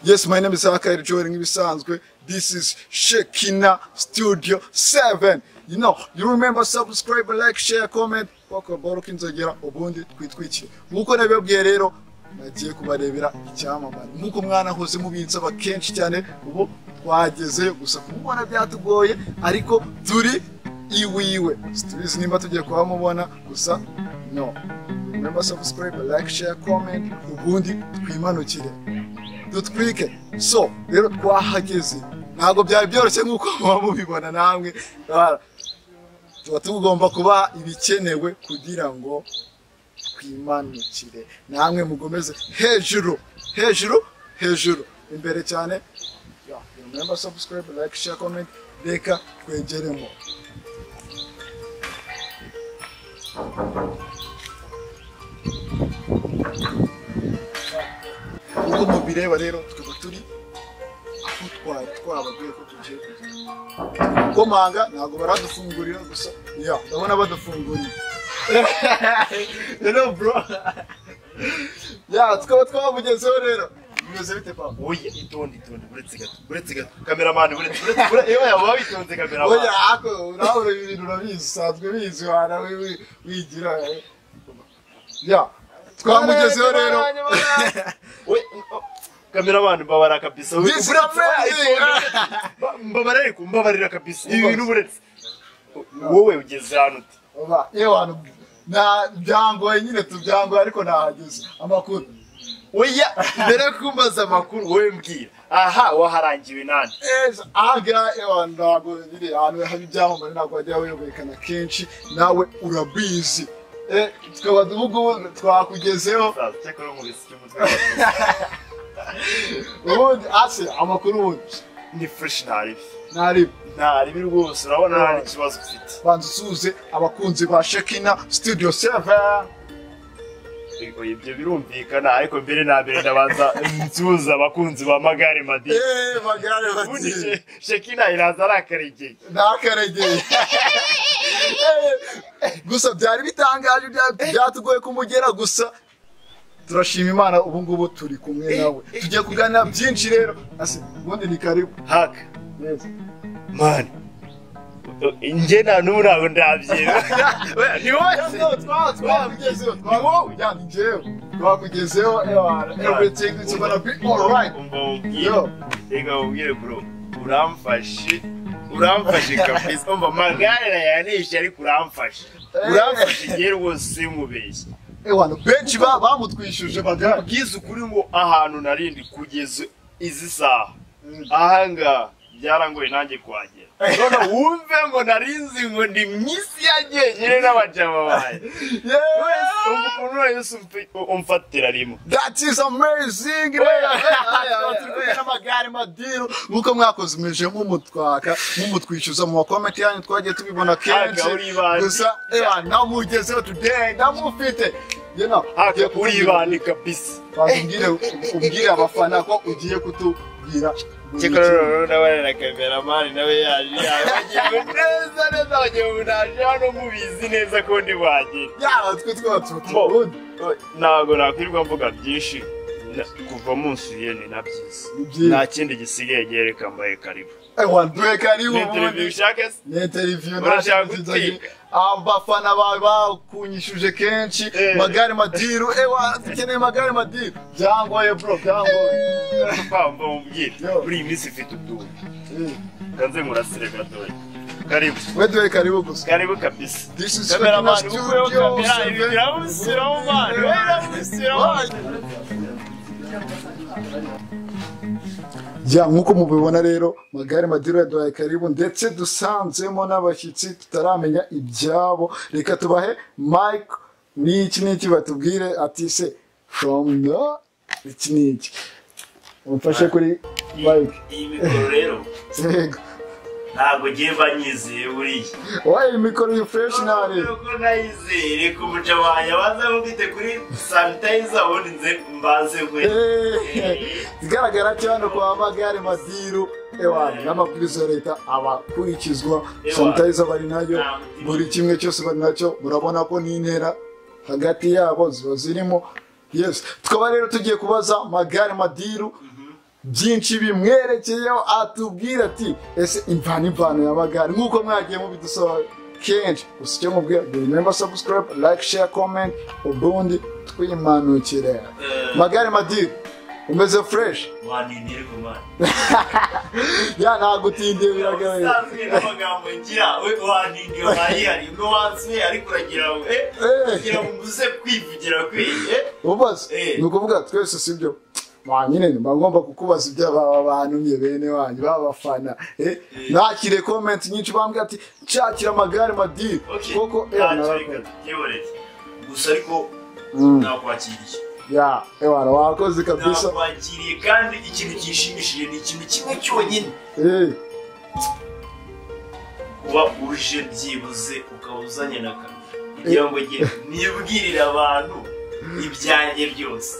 Yes, my name is Akairi joining Ibisanzwe. This is Shekina Studio 7. You know, you remember subscribe, like, share, comment. Kwako boro kinzogera ubundi twitwikire. Nkuko nabibabwiye rero nagiye kubarebera icyamamare. Nkuko mwana hose mubinsaba kenshi cyane ubu twagezeyo gusa kumubona byatugoye ariko turi iwiwe. Situbizi nimba tugiye kuhamubona gusa no. Remember subscribe, like, share, comment. Ubundi twimanukire. dutwike so rero twahageze ntabwo byari byoroshye nk'uko muba mubibona namwe Ah, tuba tugomba kuba ibikenewe kugira ngo twimanukire namwe mugomeze hejuru hejuru hejuru imbere cyane Yeah, remember subscribe like share comment reka twegeremo nk'uko mubireba rero tukaba turi aho twari twababwiye ko tugiye kujya gukomanga ntabwo baradufungurira gusa ya ndabona badufunguriye rero bro ya tukaba twabugezeho rero bimeze bite papa Oya, itonde itonde buretse gato buretse gato kameramani buretse buretse bure iyo yaba bitonze kameramani oya ako urabura ibi bintu urabizi usanzwe bizi wara wi- wi- wigira eh. ya twamugezeho rero oya oh, kameramani mbabara kabisa Oya, This buretse, oya, amazing. itonde, buretse. mbabara ariko mbabarira kabisa ibi bintu buretse wowe ugeze hano ute Oba, ewana na byangoye nyine tubyangoye ariko nahageze amakuru oya mbere yo kumbaza amakuru wowe mbwira aha waharangiwe nani ejo ahangaha ewana ntabwo biri ahantu haba ibyamamare ntabwo wajya werekana kenshi nawe urabizi Eh, tukaba ubu ngubu twakugezeho Saza, cyakora nkubise icy'umutwe ubundi ase amakuru ubundi ni fresh ntaribi ntaribi ntaribi rwose urabona nta n'ikibazo ufite banza usuhuze abakunzi ba shekina studio seva Oya, ibyo birumvikana ariko mbere na mbere ndabanza nsuhuza abakunzi ba magare madi magare ubundi she- shekina iraza arakaregeye ntakarageye gusa byari bitangaje bya- byatugoye kumugera gusa turashima imana ubu ngubu turi kumwe nawe tugiye kuganira byinshi rero Ase, ubundi ni karibu haka mani njye nta n'ubu ntabwo ndabyera Oya, ni wose Twa- twakugezeho, twa- Ya, ni njyewe. twakugezeho ewana. everything is gonna be alright Umva mubwire. Yo. Reka mubwire bro uramfashe uramfashe kabisa umva magare nayanishe ariko uramfashe uramfashe igihe rwose mubeshye ewana benshi ba- bamutwishuje bagara bwiza ukuri ngo ahantu narindi kugeza izi saha ahangaha byarangoye nanjye kuhagera none wumve ngo narinzi ngo ndi mu isi yagenyere n'abajama banjye Wese umva ukuntu wese umf- umfatira rimwe That is amazing! n'amagare madiru nk'uko mwakoze umurije nk'umutwaka nk'umutwishyuza mu makomenti yanyu twagiye tubibona kenshi Aga, uri ibandi. gusa ewa namugezeho today ndamufite You know, haka ugiye kutubwira- uribane kabisa Banza umbwire- umbwire abafana ko ugiye kutubwira buri cyakora kimwe. rero n'abari na kameramani nawe yaje yaje bagiwe neza neza bagiye ubu naje hano mubizi neza ko ndi buhagere Ya, twe twaba Mo. tubundi ntabwo nakwirirwa mvuga byinshi na- kuva munsi yene na byiza Ni byiza. nta kindi gisigaye nyereka mbaye karibu ewa ndweka ari ni interview ubundi ushaka se ni interiviyu Urashaka ntakintu gutsinda. abafana bawe bakunyishuje kenshi Eh. magare madiru ewa dukeneye magare madiru byangoye bro byangoye pamba mubwire Yo. buri minsi ifite utuntu kanze murasirebera dore karibu we duhe karibu gusa karibu kabisa This is Kameraman, Shakina ukuyeho Studio kamera, seven. ibi biramusiraho, man. We biramusiraho. Why? Ya nk'uko mubibona rero magare madiro yaduhaye karibu ndetse dusanzemo n'abashyitsi tutaramenya ibyabo reka tubahe mike n'iki n'iki batubwire ati se from the iki n'iki umfashe kuri mike iyi mikoro rero yego ntabwo ngiye banyizeye buriya wayi mikoro ni fureshi ntari Kuko nayizeye ku muca wanjye abanza mufite kuri sanitayiza ubundi nze mbanze nkwe Eh, ikigaragara cyo hano kwa magare madiru ewana n'amabwiriza ya leta aba akurikizwa sanitayiza bari nayo buri kimwe cyose bari nacyo murabona ko n'intera hagati yabo ziba zirimo yes tukaba rero tugiye kubaza magare madiru byinshi bimwerekeyeho atubwira ati ese imvana imvano y'amagare nk'uko mwagiye mubidusaba kenshi gusa icyo mubwira remember subscribe like share comment ubundi twimanukire magare madiri umeze fresh wantinda ariko mwana ya ntabwo utindiye biragaragara usanzwe n'amagambo ngira we wantinda iyo wayihari imwe wansuye ariko uragira ngo eh kugira ngo mbuze kwivugira kwiye ubaza Eh. ni ukuvuga twese sibyo mwanyine mba ngomba kukubaza ibyo baba bantumye bene wanyu babafana nakire komenti nyinshi bambwira ati nshakira amagare madiri Okay, koko nta ewa kireka narakoze tukiyoborere gusa ariko Mm. nakwakiriye ya ewa wakoze kabisa nakwakiriye kandi ikintu kinshimishije ni ikintu kimwe cyonyine Eh, kuba uje byibuze ukaba uzanye na kamera kugira ngo njye nibwirire abantu ibyanjye byose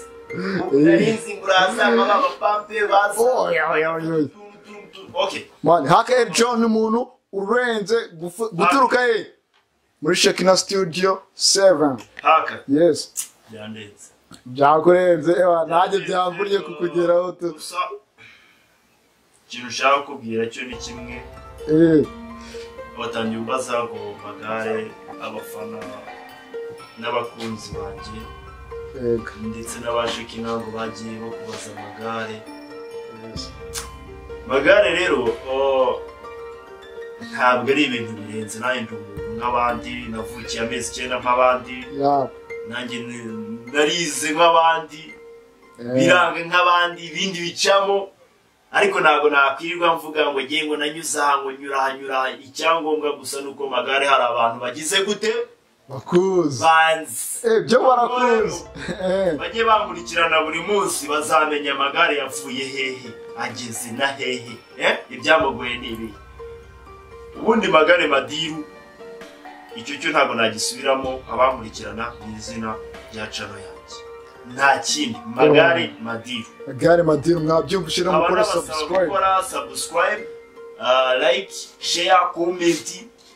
narinzi ngo urasanga b'abapampe baza oya, oya, oya, oya. Tum, tum, tum. Okay. mani haka Eric John ni umuntu urenze gufu- guturuka he muri shekina studio 7 haka yes byandenze byakurenze ewa nanjye byamburiye kukugeraho tu gusa ikintu ushaka kubwira cyo ni kimwe Eh, abatangiye ubaza ngo magare abafana n'abakunzi banjye yego. ndetse n'abaje kinango bagiye bakubaza amagare Yes. magare rero oh, ntabwo ari ibintu birenze nanjye ndi umuntu nk'abandi navukiye amezi icyenda nk'abandi ya nanjye ni- narize nk'abandi eh. biranga nk'abandi ibindi bicamo ariko ntabwo nakwirirwa mvuga ngo ngiye ngo nanyuze aha ngo nyura aha nyura aha icyangombwa gusa ni uko magare hari abantu bagize gute bakuzi banzi Eh, byo barakuzi Eh, bajye bankurikirana buri munsi bazamenya amagare yapfuye hehe ageze na hehe eh? ibyamugoye ni ibihe ubundi magare madiru icyo cyo ntabwo nagisubiramo abamurikirana mu izina rya cano yanjye nta kindi magare madiru gare madiri mwabyumvishije aba mukora n'abasaba subscribe gukora subscribe uh, like share comment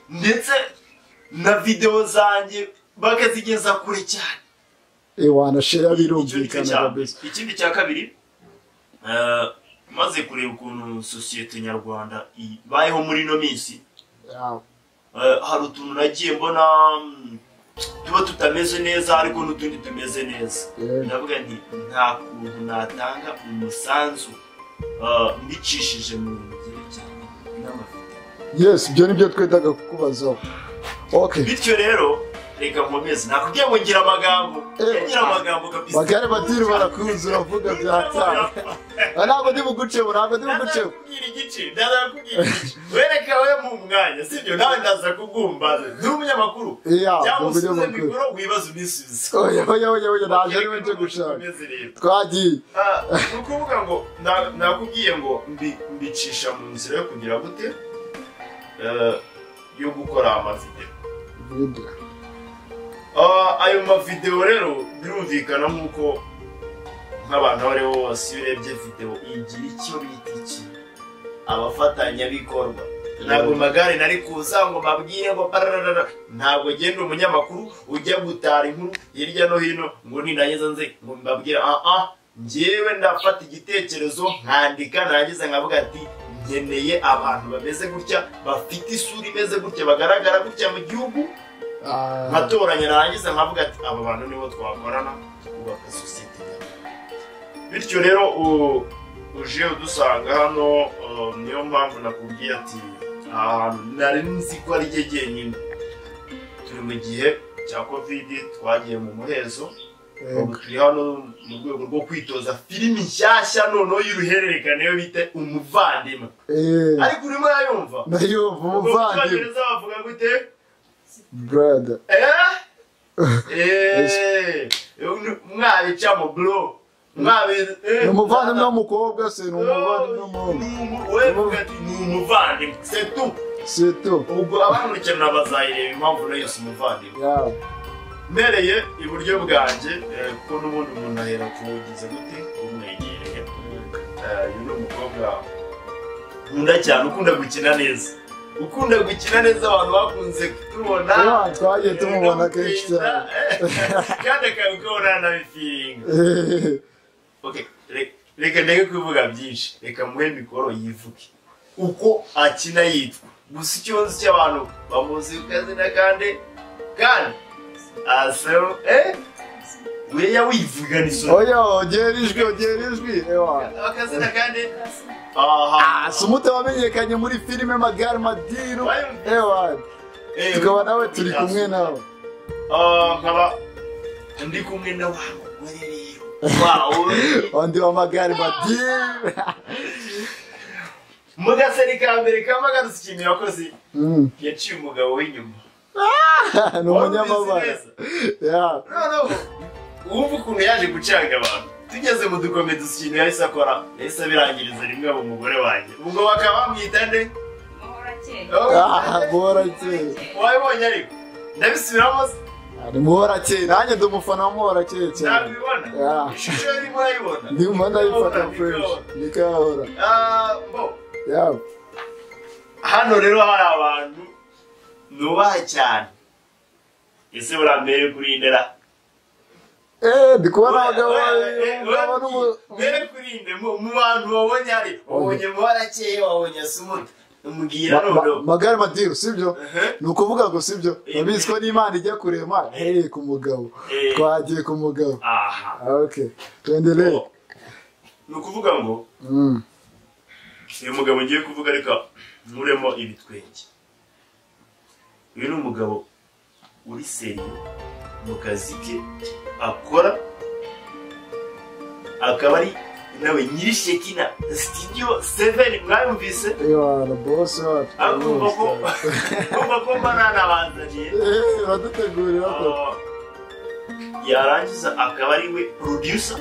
ndetse na video zanjye bakazigeza kure cyane ewana share Icyo ni cyo birumvikana cya mbere. kabisa ikindi cya kabiri eh, maze kureba ukuntu sosiyete nyarwanda ibayeho muri ino minsi Ya, eh, hari utuntu nagiye mbona mm, tuba tutameze neza ariko n'utundi tumeze neza eh, ndavuga nti nta kuntu natanga umusanzu eh, mbicishije mu bintu byerekeranye n'amafoto yes ibyo nibyo twitaga kukubazaho okay bityo rero reka nkomeze nakubwiye ngo ngira amagambo ngira amagambo kabisa bagare badiri barakuzi uravuga byatanga ntabwo ndi buguceho ntabwo ndi buguceho ndazakubwira igice ndazakubwira igice wereka we mu mwanya sibyo nawe ndaza kugumbaza ndi umunyamakuru iya cyangwa usubize umunyamakuru mikoro wibaze unisubize oya oya oya oya naje ari we nje gushaka twagiye ni ukuvuga ngo na- nakubwiye ngo mbi- mbicisha mu nzira yo kugira gute Eh, yo gukora amavideo Video. Ah, ayo mavideo rero birumvikana nk'uko nk'abantu abo aribo bose iyo urebye video igira icyo bita iki abafatanyabikorwa ntabwo magare nari kuza ngo mbabwire ngo bararara ntabwo genda umunyamakuru ujya gutara inkuru hirya no hino ngo ninageza nze ngo mbabwire ah ah njyewe ndafata igitekerezo nkandika narangiza nkavuga ati nkeneye abantu bameze gutya bafite isura imeze gutya bagaragara gutya mu gihugu Ah, nkatoranya narangiza nkavuga ati aba bantu nibo twakorana tukubaka sosiyete nyarwanda bityo rero u- uje udusanga hano uh, niyo mpamvu nakubwiye ati aha hantu nari nzi ko ari rye jyenyine turi mu gihe cya kovidi twagiye mu muhezo yego. ubu turi hano mu rwego rwo kwitoza filimi nshyashya noneho y'uruhererekane yo bita umuvandimwe Eh, ariko urimo yayumva nayo ubwo mu umuvandimwe cyongereza bavuga gute brother Eh, mwabica mu bro mwabi ni umuvandimwe w'umukobwa se ni umuvandimwe w'umuhungu ni umuvandimwe setu seto ubwo abamurikirana bazayireba impamvu nayo si umuvandimwe ya mpereye iburyo bwanjye eh, kuko n'ubundi umuntu ahera kuwugize gute umwegereye Eh, uyu ni umukobwa nkunda cyane ukunda gukina neza ukunda gukina neza abantu bakunze kutubona Ewa, twagiye tumubona kenshi cyane kandi akabikora na bifiringa Eh, Okay, re- reka ndeke kubivuga byinshi reka muhe mikoro yivuge uko akina yitwa gusa icyo nzi cy'abantu bamuzi ku kazina kandi kandi asero eh weya wivugana isoni oya ongera ijwi ongera ijwi ewa akazina kandi aha sumute wamenyekanye muri filime magare madiru Wayumvise? ewa Eh, tukaba nawe turi kumwe nawe Ah, nkaba ndi kumwe na wa mugore rero wawe undi wa magare madiru mu gaseri ka mbere kaba gadushimira abakozi Mm. yaciye umugabo w'inyuma ni umunyamabara Wumvise Yeah. noneho wumva ukuntu yaje gucanga abantu tugeze mu dukome dusa ikintu yahise akora yahise abirangiriza rimwe aba umugore wanjye ubwo bakaba bamwita nde Ah, muhorakeye wabibonye ariko ndabisubiramo se? ari muhorakeye nanjye ndi umufana wa muhorakeye cyane ntabibona Yeah. ishusho yarimo urayibona ndimo ndayifata Ndikabona, fureshi ndikabona. nikahora Ah, bo yaba hano rero hari abantu nubaha cyane ese burambere kuri ndera eee ndi kubona abagabo babiri umugabo n'umu- mbere kurinde mu mu bantu wabonye ari wabonye mubarakeye wabonye asumuta umubwira Ma- ma- noneho magare madiru sibyo Uh-huh. ni ukuvuga ngo sibyo Eh, urabizwi ko n'imana ijya kurema hereye ku mugabo Eh. twagiye ku mugabo aha Ah, ok tuendelee Oh. ni ukuvuga ngo Mm. uyu mugabo ngiye kuvuga ariko nkuremo ibitwenge uyu ni umugabo uri seriye mu kazi ke akora akaba ari nawe nyirishekina sitidiyo seveni mwayumvise Ewana, bosi wacu akumva ko bosi. akumva ko mba nanabanzaniye Eh, baradutegurira ko yarangiza akaba ari we producer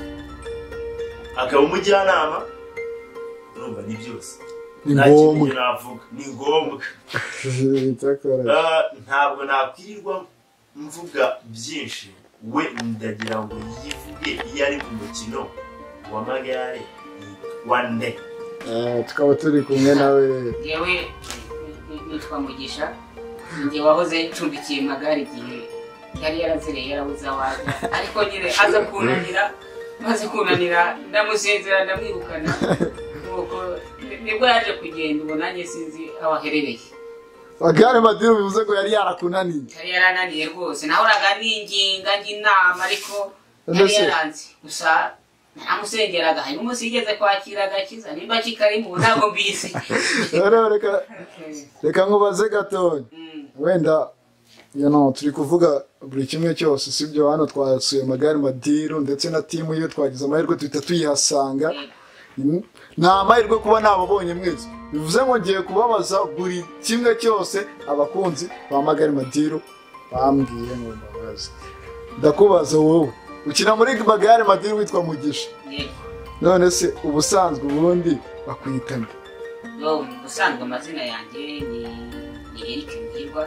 akaba umujyanama urumva ni byose Ni Nta kindi ngombwa. navuga ni ngombwa icyakora Ah, ntabwo nakwirirwa mvuga byinshi we ndagira ngo yivuge iyo ari mu mukino w'amagare wa nde Eh, tukaba turi kumwe nawe rero yewe nitwa mugisha njye wahoze ncumbikiye magare igihe yari yarazereye yarabuze awaza ariko nyine aza kunanira maze kunanira ndamusezera ndamwirukana nuko ni- nibwo yaje kugenda ubu nanjye sinzi aho aherereye magare madiru bivuze ngo yari yarakunaniye yari yarananiye rwose nahoraga ninginga njya inama ariko yari Mbese? yaranze gusa namusengeraga hanyuma umunsi yigeze kwakira agakiza nimba kikari mu ntabwo mbizi rero reka reka nkubaze gatonya Mm. wenda you know, turi kuvuga buri kimwe cyose sibyo hano twasuye magare madiru ndetse na timu iyo twagize amahirwe duhita tuyihasanga Mm. ni amahirwe kuba nababonye mwese bivuze ngo ngiye kubabaza buri kimwe cyose abakunzi ba magare madiru bambwiye ngo mbabaze ndakubaza wowe ukina muri magare madiru witwa mugisha Yego. none se ubusanzwe ubundi bakwitana Yo, ubusanzwe amazina yanjye ni ni Eric Muhirwa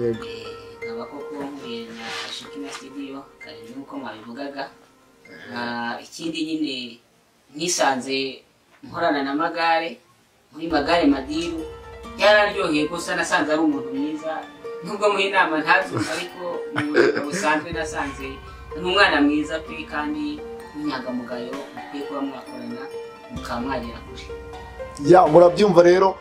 yego Eh, nkaba koko nkuye na Shikina Studio kare nk'uko mwabivugaga Ah, ikindi nyine nisanze nkorana na magare muri magare madiru yararyoheye gusa nasanze ari umuntu mwiza nubwo mu inama ntazuza ariko mu buzima busanzwe nasanze ni umwana mwiza pe kandi w'inyangamugayo mukwiye kuba mwakorana mukaba mwagera kure ya murabyumva rero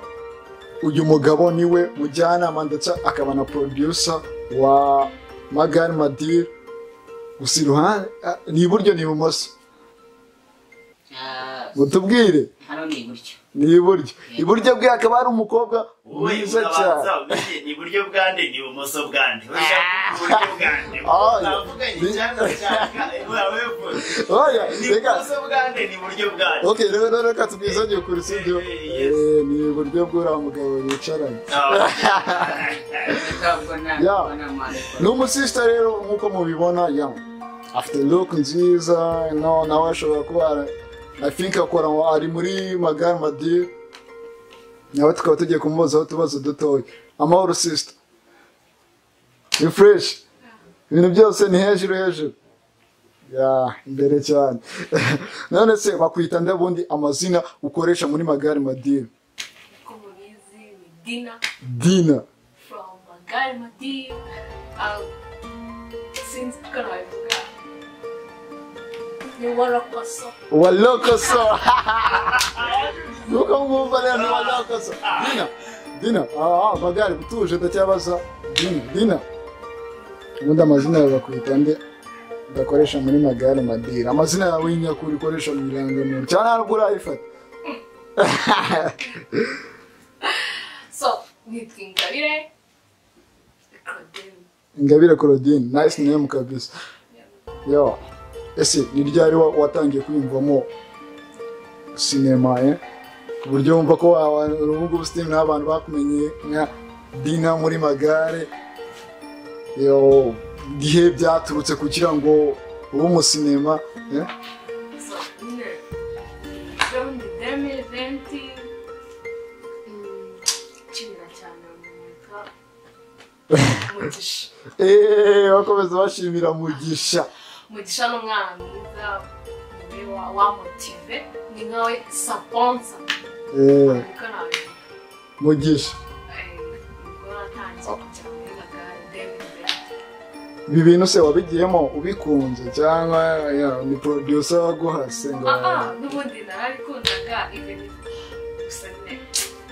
uyu mugabo niwe mujyanama ndetse akaba na producer wa magare madiri gusa iruhande ah, ni iburyo ni ibumoso Ah, mutubwire hano ni gutyo ni iburyo iburyo bwe hakaba hari umukobwa wowe mwiza urabanza cyane umenye ni iburyo bwa nde ni ibumoso bwa nde urashaka iburyo bwa nde Ah, navuganye ni- icyanga ushaka urabevuze oya ni reka ibumoso bwa nde ni iburyo bwa nde okay rero rero reka tubwizanye ukuri sibyo Eh, eh, yes. Eh, ni iburyo bw'uriya mugabo bicaranye ntabwo nta- Ya. ntabwo nta mwandiko. ni umusisita rero nk'uko mubibona ya afite look nziza no nawe ashobora kuba i think akora ari muri magare madiri nawe tukaba tugiye kumubazaho utubazo dutoya amahoro sisita ni fureshi ibintu byose ni hejuru hejuru ya imbere cyane none se bakwita nde bundi amazina ukoresha muri magare madiri uko mubizi ni dina dina from magari madiyo sinzi uko nabivuga ni warakoso walokoso nuko mwumva rero ni walokoso dina dina aha magare utuje ndacyabaza dina dina ubundi amazina yawe bakwita nde udakoresha muri magare madira amazina yawe y'inyakuri ukoresha mu irangamuntu cyane ntabwo urayifata so nitwa ingabire claudine ingabire claudine nice name kabisa yo ese ni ryari wa- watangiye kwiyumvamo sinema eh? ku buryo wumva ko wa- ubu ngubu siteme n'abantu bakumenye nka dina muri magare yo ibihe byaturutse kugira ngo ube umusinema eh? so nyine rero ni demi venti cumi na cyane mwaka mugisha Eh, bakomeza bashimira mugisha mugisha ni umwana mwiza niwe wa- wamotive ni nkawe saponsa Eh, niko nabivuga mugisha nibwo natangiye kujya muri magare demi venti ibi bintu se wabigiyemo ubikunze cyangwa ya, ni producer waguhase ngo aha n'ubundi narabikundaga ibintu gusa nyine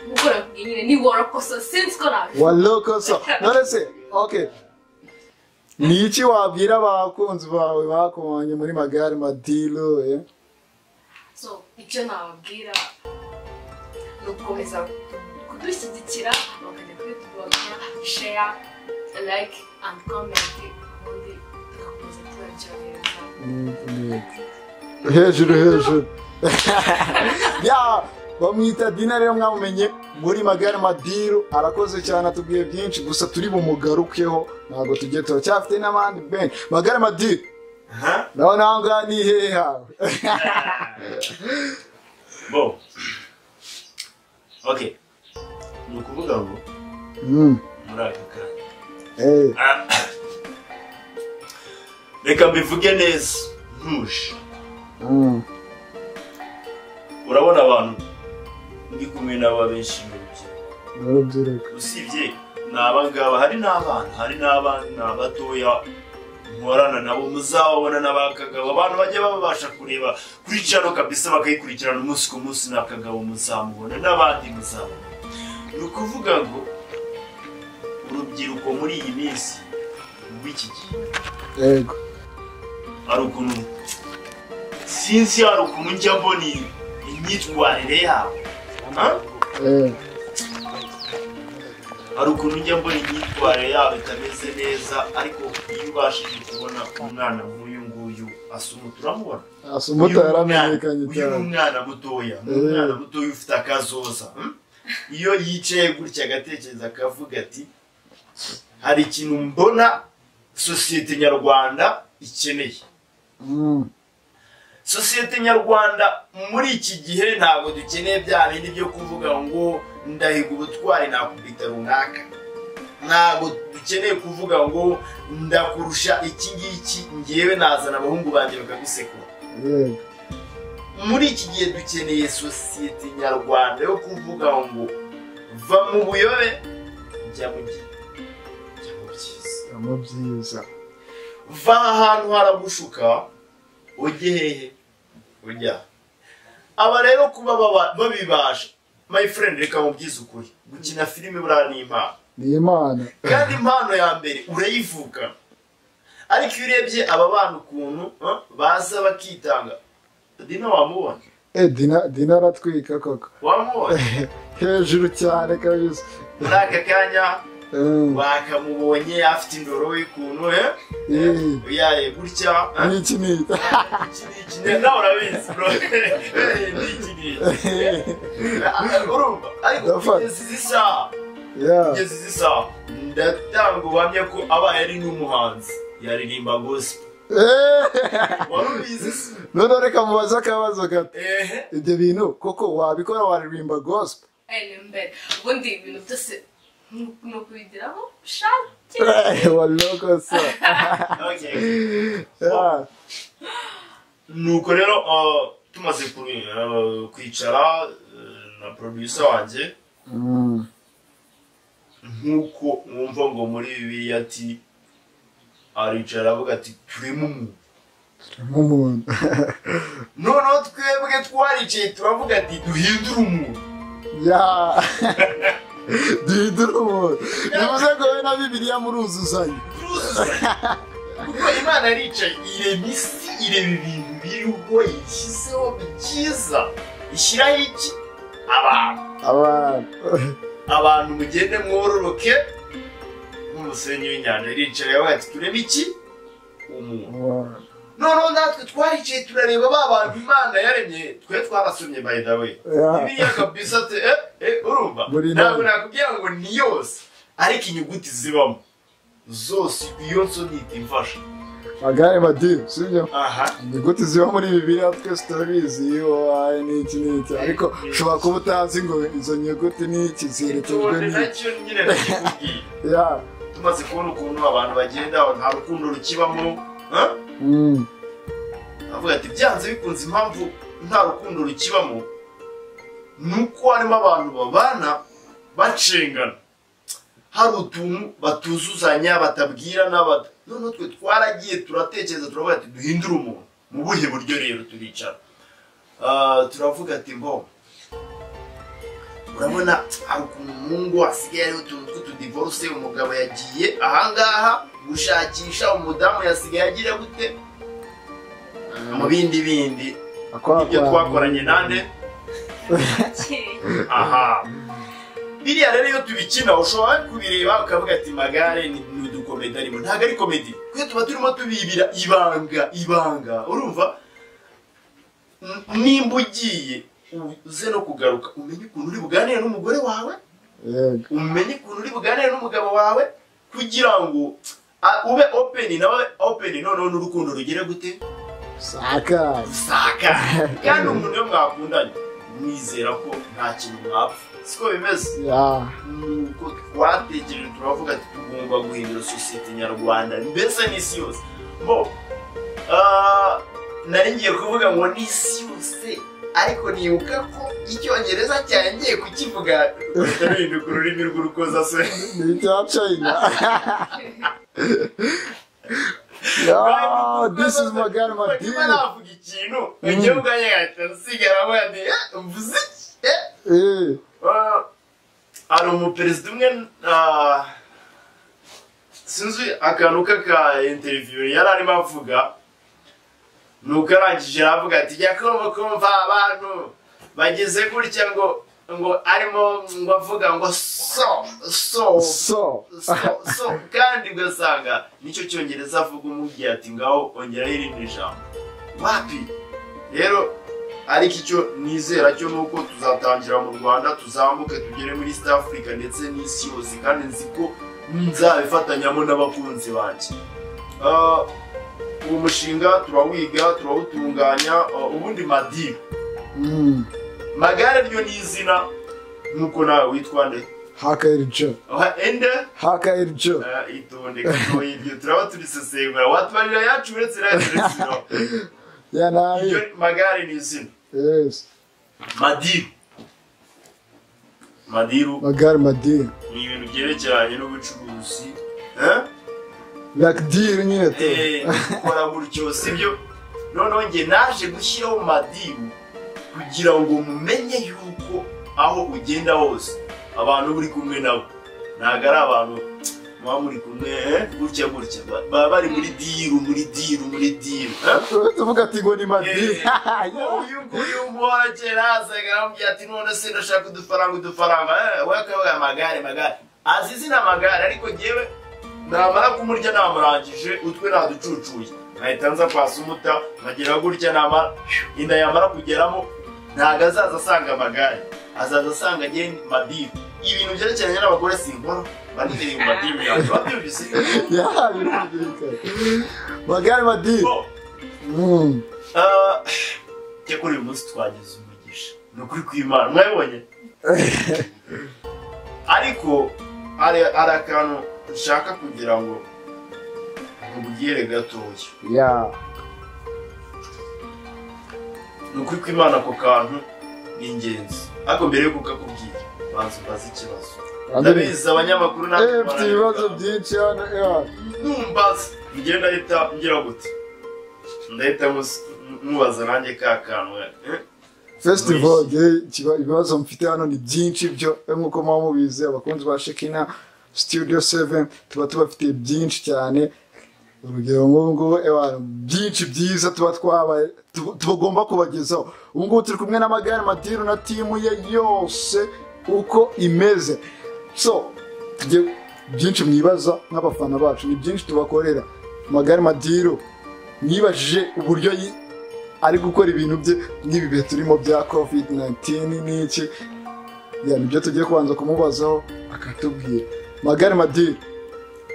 gukora nyine ni warakoso sinzi ko nabivuga walokoso none se okay ni iki wabwira abakunzi bawe bakumanye muri magare madilo eh? so icyo nababwira ni ugukomeza kudushyigikira bakajya kuri tubaga sheya like and comment ubundi tugakomeza tubacyohereza hejuru hejuru ya bamwita dina rero mwamumenye muri magare madiru arakoze cyane atubwiye byinshi gusa turi bumugarukeho ntabwo tujye turacyafite n'abandi benshi magare madiru nawe nawe ngaha ni hehe hawe bo okay ni ukuvuga ngo Mm, muri aka kanya eh, Ah. reka mbivuge neza ntuje mm, urabona abantu ndi kumwe n'aba benshi mu rubyiruko urubyiruko usibye ni abangaba hari n'abana hari n'abana ni abatoya nkorana nabo muzababona n'abakagabo abantu bajya babasha kureba kuri cano kabisa bakayikurikirana umunsi ku munsi n'akagabo muzamubona n'abandi muzabona ni ukuvuga ngo urubyiruko muri iyi minsi rw'iki gihe yego hari ukuntu sinzi hari ukuntu njya mbona iyi- imyitwarire yabo Ha? eh, hari ukuntu njya mbona imyitwarire yabo itameze neza ariko iyo ubashije kubona umwana nk'uyu nguyu asumuta uramubona asumuta Uyu ni umwana- yaramenyekanye uyu ni cyane umwana mutoya ni Eh. umwana mutoya ufite akazoza hmm? iyo yicaye gutya agatekereza akavuga ati hari ikintu mbona sosiyete nyarwanda ikeneye Mm, sosiyete nyarwanda muri iki gihe ntabwo dukeneye bya bindi byo kuvuga ngo ndahiga ubutwari nakubita runaka ntabwo dukeneye kuvuga ngo ndakurusha iki ngiki ngewe nazana abahungu banjye bakagusekura yego muri iki gihe dukeneye sosiyete nyarwanda yo kuvuga ngo va mu buyobe jya mu byi- jya mu byiza mu byiza va ahantu haragushuka ujye hehe ujya aba rero kuba baba- babibasha my friend reka mubyize ukuri gukina filime buriya ni impano ni imana kandi impano ya mbere urayivuka ariko iyo urebye aba bana ukuntu ah, baza bakitanga dina wamubona Eh, dina dina aratwika koko wamubona hejuru cyane kabisa muri aka kanya Eh, bakamubonye afite indoro y'ukuntu eh? eh, Eh. yaye gutya ah. ni iki ni iki? iki ni iki ni nawe urabizi bro Eh, ni iki ni iki urumva ariko Ndafata. kugeza izi saha Yeah. kugeza izi saha ndatanga ubuhamya ko aba yari n'umuhanzi yaririmba gospel Eh, wari ubizi se none reka mubaze akabazo gato ehe ibyo bintu koko wabikora waririmba gospel ene mbere ubundi ibintu byose ni ukubigiraho ushake Eh, walokosa okay Yeah. nuko rero uh, tumaze ku- uh, kwicara uh, na producer wanjye Mm, nk'uko wumva ngo muri bibiliya ati aricara aravuga ati turi mu nk'umuntu noneho twebwe twaricaye turavuga ati duhindure umuntu ya duhindura umuntu bivuze ngo wowe na bibiliya muruzuzanya turuzuzanya kuko imana aricaye irema isi ireba ibintu biri ubwo yishyizeho byiza ishyiraho iki abantu abantu abantu mugende mwororoke nk'umusenyi w'inyanja iricaye yabaye ati turebe iki umuntu Abantu. noneho natwe twaricaye turareba ba bantu imana yaremye twe twarasomye by the way Yeah. biriya kabisa ati eh eh urumva Muri ntabwo nawe. nakubwira ngo ni yose ariko inyuguti zibamo zose iyo nsonita imfasha magare madini sibyo aha inyuguti ziba muri bibiliya twese turabizi iyo waye n'iki n'iki ariko ushobora kuba utazi ngo izo nyuguti n'iki ziherekejwe tubone n'iki nacyo nyine nakikubwiye ya tumaze kubona ukuntu abantu bagenda nta rukundo rukibamo eh? mm. avuga ati byanze bikunze impamvu nta rukundo rukibamo ni uko harimo abantu babana bacengana hari utuntu batuzuzanya batabwirana bata- noneho twe twaragiye turatekereza turavuga ati duhindure umuntu mu buhe buryo rero turicara Ah, turavuga ati mbo urabona hari ukuntu umuhungu asigaye ariho utuntu tw'utudivoruse umugabo yagiye ahangaha gushakisha umudamu yasigaye agira gute mu bindi bindi ibyo twakoranye nande aha biriya rero iyo tubikina ushobora kubireba ukavuga ati magare ni ni udukomedi arimo ntabwo ari komedi kuko tuba turimo tubibira ibanga ibanga urumva N- nimba ugiye uze no kugaruka umenye ukuntu uri buganire n'umugore wawe yego umenye ukuntu uri buganire n'umugabo wawe kugira ngo a- ube openi nawe openi noneho n'urukundo rugere gute sakara usaka kandi umuntu iyo mwakundanye mwizera ko nta kintu mwapfa siko bimeze ya nuko twatekereje turavuga ati tugomba guhindura sosiyete nyarwanda mbese n'isi yose bo ah, nari ngiye kuvuga ngo n'isi yose ariko nibuka ko icyongereza cyane ngiye kukivuga ruhinduka ururimi rw'urukozasoni ni ibya china ya this is magare madini Niba navuga ikintu igihe ubwanjye gahita nsigaramo yati mvuze iki Eh, eh Ah, hari umuperezida umwe ah, sinzi akantu k'aka interiviyu yari arimo avuga nuko arangije aravuga ati jya kumva kumva abantu bageze gutya ngo ngo arimo ngo avuga ngo so so so so, so kandi ugasanga nicyo cyongereza avuga umubwiye ati ngaho ongeraho irindi jambo wapi rero ariko icyo nizera cyo ni uko tuzatangira mu rwanda tuzamuke tugere muri east africa ndetse n'isi yose kandi nzi ko nzabifatanyamo n'abakunzi banjye Ah, uwo mushinga turawiga turawutunganya ah, ubundi madiba mm. magare ryo ni izina nk'uko nawe witwa nde haka iricho Ah, ende haka iricho Ah, itonde kuko ibyo turaba turisesengura watubarira yacu uretse radiyo ya ibyo nabi magare ni izina yes madiru madiru magare madini ni ibintu byerekeranye n'ubucuruzi Eh? lakdiri nyine tu Eh, gukora gutyo sibyo noneho njye naje gushyiraho madiru kugira ngo mumenye yuko aho ugenda hose abantu uri kumwe nabo ntabwo ari abantu muba muri kumwe eh, gutya gutya Ba- baba bari muri diru muri diru muri diru eh? tuvuga ati ngo ni madini uyu nguyu umuhora kera azaga aramubwira ati none se ndashaka udufaranga udufaranga Eh, we akavuga amagare magare azi izina amagare ariko njyewe namara kumurya namurangije utwe naducucuye nkahita nza kwasa umuta nkagira gutya namara inda yamara kugeramo ntabwo azaza asanga amagare azaza asanga njye madimu ibintu byerekeranye n'abagore sinkora baniteye mu madimu yanjye babyumvise ya birumvikana magare madini Bo, mm. Ah, cyakora uyu munsi twagize umugisha ni ukuri kw'imana mwabibonye ariko hari hari akantu nshaka kugira ngo mubwire gatoya ya ni ukuri kw'imana ako kantu ni ingenzi ariko mbere yo kukakubwira banza ubaze ikibazo ndabizi abanyamakuru natwe eh mfite ibibazo byinshi hano ya numbaza ngenda ahita ngira gute ndahita mus- mubaza nanjye ka kantu eh? festival ye kiba ibibazo mfite hano ni byinshi byo eh, nk'uko muba mubizi abakunzi ba shekina studio 7 tuba tubafitiye byinshi cyane urugero nk'ubu ngubu ewa, byinshi byiza tuba twabaye tu- tugomba kubagezaho ubu ngubu turi kumwe n'amagare madiru na timu ye yose uko imeze so tugiye- byinshi mwibaza nk'abafana bacu ni byinshi tubakorera amagare madiru mwibajije uburyo yi- ari gukora ibintu bye nk'ibi bihe turimo bya covid 19 n'iki ya nibyo tugiye kubanza kumubazaho akatubwira magari madiri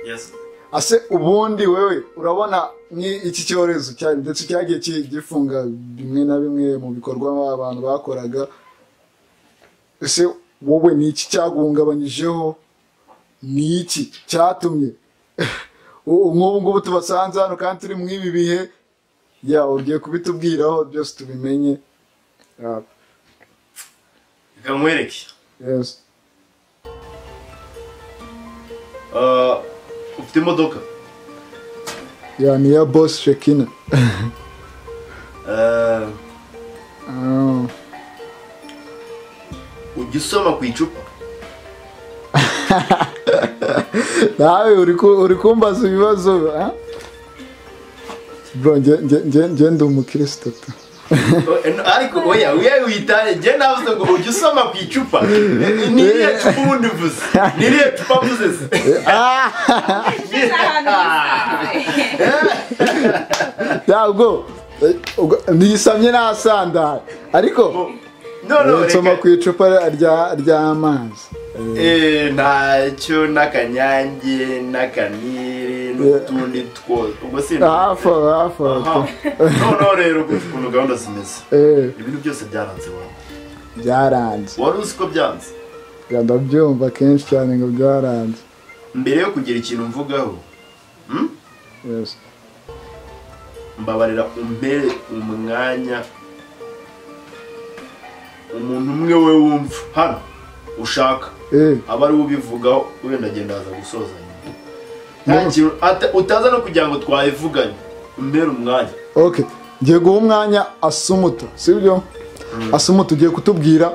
Yes. ase ubundi wewe urabona nk'iki cyorezo cyane ndetse cyagiye ki- gifunga bimwe na bimwe mu bikorwa abantu bakoraga ese wowe ni iki cyaguhungabanyijeho ni iki cyatumye ubu nk'ubu ngubu tubasanze hano kandi turi mu ibi bihe ya ugiye kubitubwiraho byose tubimenye Ah, Reka nkwereke yes. Ah, ufite imodoka ya ni iya bosi shekina Ah, Ah, ujya usoma ku icupa nawe uri ku- uri kumbaza ibibazo ah? bro nge- nge- nge- nge ndi umukristo tu. Oh, eh, no, ariko oya uyaye uyitanye njye navuze ngo ujya usoma ku icupa Eh, ni iriya cupa ubundi uvuze ni iriya cupa mvuze se Ugeze ahantu hisanzuye. ntabwo eh, ubwo- nisamye nasandaye ariko no no eh, nsoma reka ku icupa rya- ry'amazi Eh, ntacyo n'akanyange n'akanire n'utundi twose ubwo si hafi aho hafi aho tu. Aha. noneho rero kumva ukuntu gahunda zimeze Eh, ibintu byose byaranze wawe byaranze wari uzi ko byanze Ya, ndabyumva kenshi cyane ngo byaranze mbere yo kugira ikintu mvugaho hmm? Yes. mbabarira umbere umwanya umuntu umwe we wumva hano ushaka Eh, aba ari we ubivugaho wenda agenda aza gusoza nyuma nta kintu ata- utaza no kugira ngo twabivuganye umbere umwanya ok ngiye guha umwanya asumuta sibyo asumuta ugiye kutubwira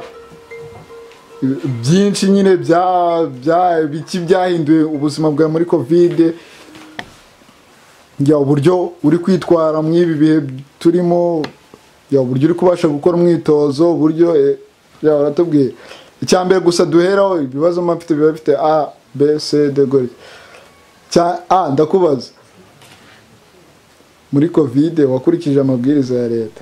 byinshi nyine bya bya biki byahinduye ubuzima bwawe muri kovide njya uburyo uri kwitwara mu ibi bihe turimo njya uburyo uri kubasha gukora umwitozo uburyo eh, ya uratubwiye icya mbere gusa duheraho ibibazo mba mfite biba bifite a b c d gutya cya a ndakubaza muri kovide wakurikije amabwiriza ya leta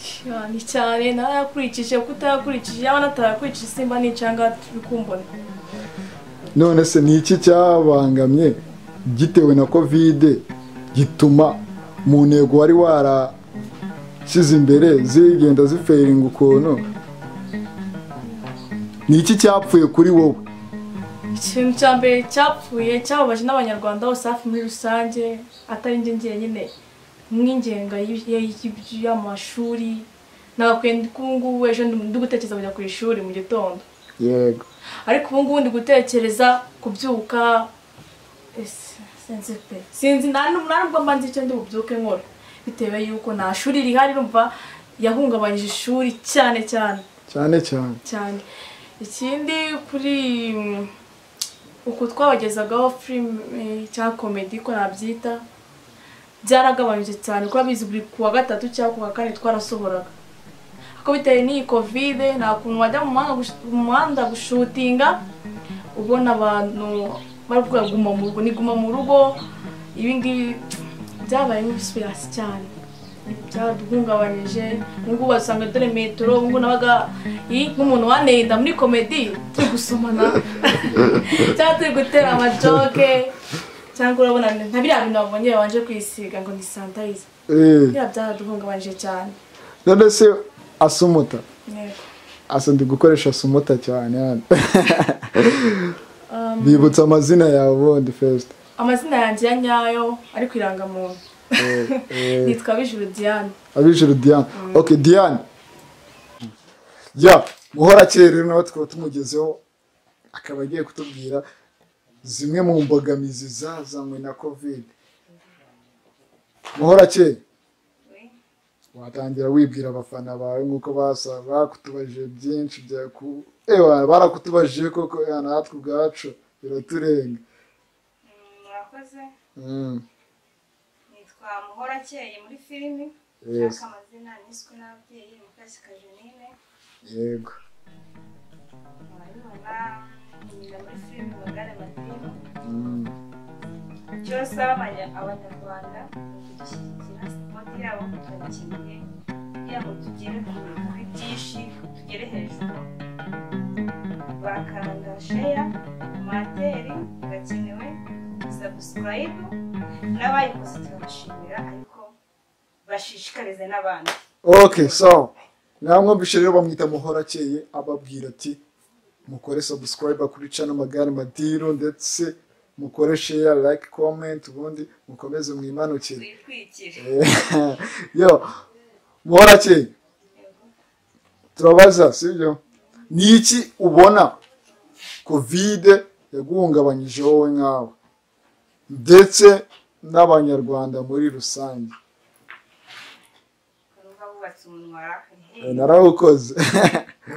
cyane cyane narayakurikije kuko utayakurikije yaba natarayakurikije simba nicanga bikumbona none se ni iki cyabangamye gitewe na kovide gituma mu ntego wari warashyize imbere zigenda ziferinga ukuntu ni iki cyapfuye kuri wowe ikintu cya mbere cyapfuye cyababaje n'abanyarwanda bose hafi muri rusange atari njye njyenyine nk'ingenga y- y- y'amashuri nagakwiye ubu ngubu ejo ndi ndi gutekereza kujya ku ishuri mu gitondo yego ariko ubu ngubu ndi gutekereza kubyuka ese- sinzi pe sinzi nta n'ubu- nta nubwo mba nzi icyo ndi bubyuke nkora bitewe y'uko nta shuri rihari urumva yahungabanyije ishuri cyane cyane cyane cyane cyane ikindi kuri mm, uku twabagezagaho filime cyangwa komedi ko nabyita byaragabanyije cyane kuba bizi buri ku wa gatatu cyangwa ku wa kane twarasohoraga ariko bitewe n'iyi kovide nta kuntu wajya mu muhanda gush- mu muhanda gushutinga ubona abantu barabwira guma mu rugo ni guma mu rugo ibi ngibi byabaye nk'ibisubirasi cyane byaduhungabanyije ubungubu basanga dore metero ubungubu nabaga "Ih, nk'umuntu wanenda muri komedi turi gusomana cyangwa turi gutera amajoke cyangwa urabona nka biriya bintu babonye babanje kwisiga ngo ni sanitayiza Eh, biriya byaraduhungabanyije cyane none se asumuta Yego. asa ndi gukoresha asumuta cyane hano bibutsa amazina yawe ubundi fesite amazina yanjye ya nyayo ari ku irangamuntu nitwa bijuru diane abijuru diane ok diane ya muhora kera rero nawe tukaba tumugezeho akaba agiye kutubwira zimwe mu mbogamizi zazanywe na kovide muhora kera watangira wibwira abafana bawe nk'uko basa bakutubajije byinshi byaku ewa barakutubajije koko eh, natwe ubwacu biraturenga murakoze Mm, nitwa muhorakeye muri filimi Yes. cyangwa amazina niswe n'ababyeyi mukashyika jenine yego murabibona niga muri filimi magare madini Mm, icyo nsaba abanya- abanyarwanda ni ukudushyigikira sipoti yabo turakeneye kugira ngo tugere ku- kuri byinshi tugere hejuru bakanda sheya materi birakenewe sabusikarayibu n'abayikoze turabashimira ariko bashishikarize n'abandi okay so namwumvishe rero bamwita muhorakeye ababwira ati mukore subscribe kuri channel magare madiro ndetse mukore share like comment ubundi mukomeze mwimanukire twitwikire Eh, yo muhorakeye turabaza sibyo ni iki ubona kovide yaguhungabanyije wowe nkawe ndetse n'abanyarwanda muri rusange Numva bubatse umunwa Eh, narawukoze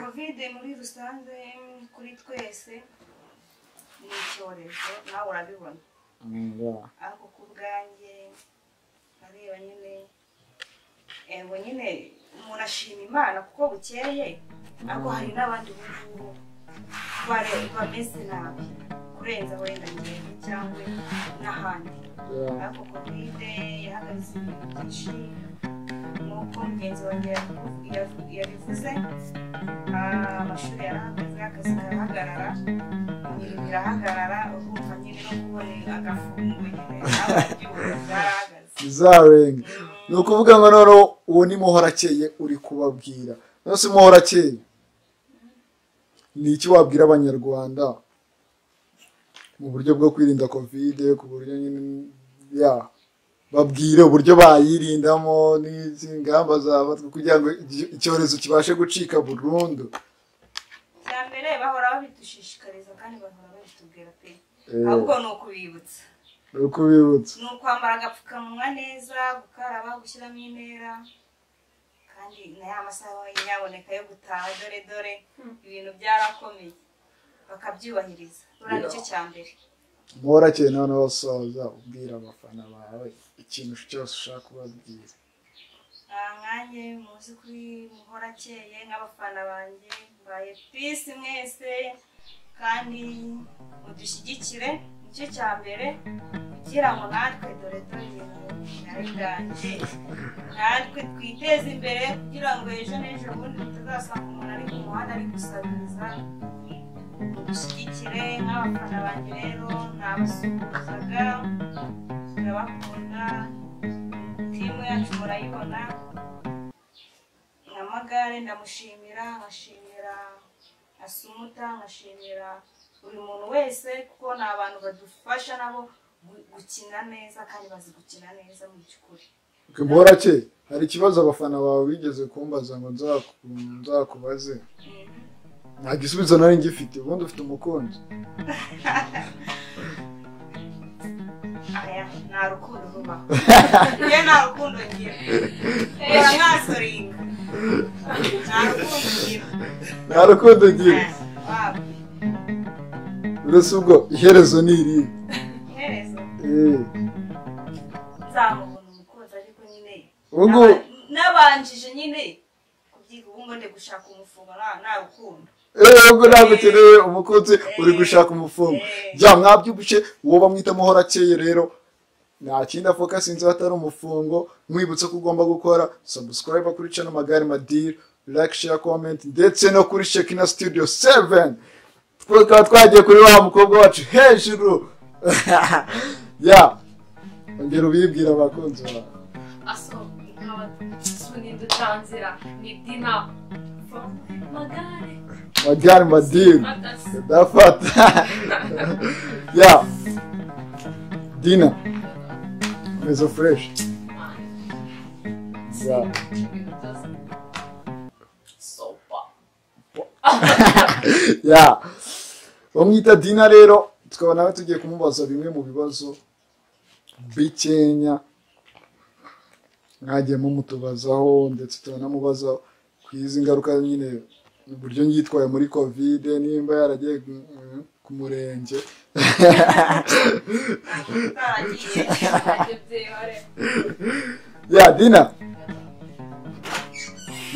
kovide muri rusange mm, kuri twese ni icyorezo nawe urabibona ariko ku bwanjye areba nyine yego nyine umuntu ashima imana kuko bukeye ariko hari n'abandi ubu ngubu bare- bameze nabi kurenza wenda ngendo cyangwa n'ahandi Yeah. ariko kovide yahagaritse ibintu byinshi nk'uko mugenzi wanjye yabivu- yavu- yabivuze ah, amashuri yarahagaze akazi karahagarara imirimo irahagarara urumva nyine no kubona agafungo nyine abaryohe barahagaze bizarenga ni ukuvuga ngo noneho uwo ni muhorakeye uri kubabwira nose muhorakeye ni iki wabwira abanyarwanda mu buryo bwo kwirinda kovide ku buryo nyine- ya babwire uburyo bayirindamo n'izi ngamba zafatwa kugira ngo igi- icyorezo kibashe gucika burundu cya mbere bahora babidushishikariza kandi bahora babitubwira pe Eh. ahubwo ni ukubibutsa ni ukubibutsa ni ukwambara agapfukamunwa neza gukaraba gushyiramo intera kandi na ya masaha yaboneka yo gutaha dore dore ibintu byarakomeye bakabyubahiriza ruriya nicyo cya mbere muhorakeye noneho soza ubwira abafana bawe ikintu cyose ushaka kubabwira Ah, nkanjye muzi kuri muhorakeye nk'abafana banjye mbaye pisi mwese kandi mudushyigikire nicyo cya mbere kugira ngo natwe dore dore ibintu byanjye natwe twiteze imbere kugira ngo ejo n'ejo bundi tutazasanga umuntu ari mu muhanda ari gusabiriza mudushyigikire nk'abafana banjye rero nabasuhuzaga ndabakunda timu yacu murayibona nyamagare ndamushimira nkashimira asumuta nkashimira buri muntu wese kuko ni abantu badufasha nabo gu- gukina neza kandi bazi gukina neza mu by'ukuri Mborake hari ikibazo abafana bawe bigeze kumbaza ngo nzaku- nzakubaze nta gisubizo nari ngifite ubundi ufite umukunzi aya nta rukundo rubaho iyo nta rukundo ngira reba nkasoringa nta rukundo ngira nta rukundo ugira Eh, waba uretse ubwo iherezo ni irihe iherezo Eh, nzamubona umukunzi ariko nyine ubu ngubu Naba- nabanjije nyine kubyiga ubu ngo ndi gushaka umufungo nta nta rukundo eh, ubwo ntabwo ukeneye umukunzi uri gushaka umufungo jya mwabyibushe uwo bamwita muhorakeye rero nta kindi afoka sinzi iyo atari umufungo mwibutsa ko ugomba gukora subscribe kuri channel magare madiri like share comment ndetse no kuri shekina studio 7 twakaba twagiye kuri wa mukobwa wacu hejuru ya ongera ubibwira abakunzi bawe aso nk'abasuninda utanzira ni dina magare magare madiri adasi ndafata ya dina mezo fresh ya ibintu byose sopa ya bamwita dina rero tukaba nawe tugiye kumubaza bimwe mu bibazo bikenya mwagiye mumutubazaho ndetse turanamubaza ku izi ngaruka nyine uburyo yitwaye muri kovide nimba yaragiye mm, ku murenge utaragiye byihore ya dina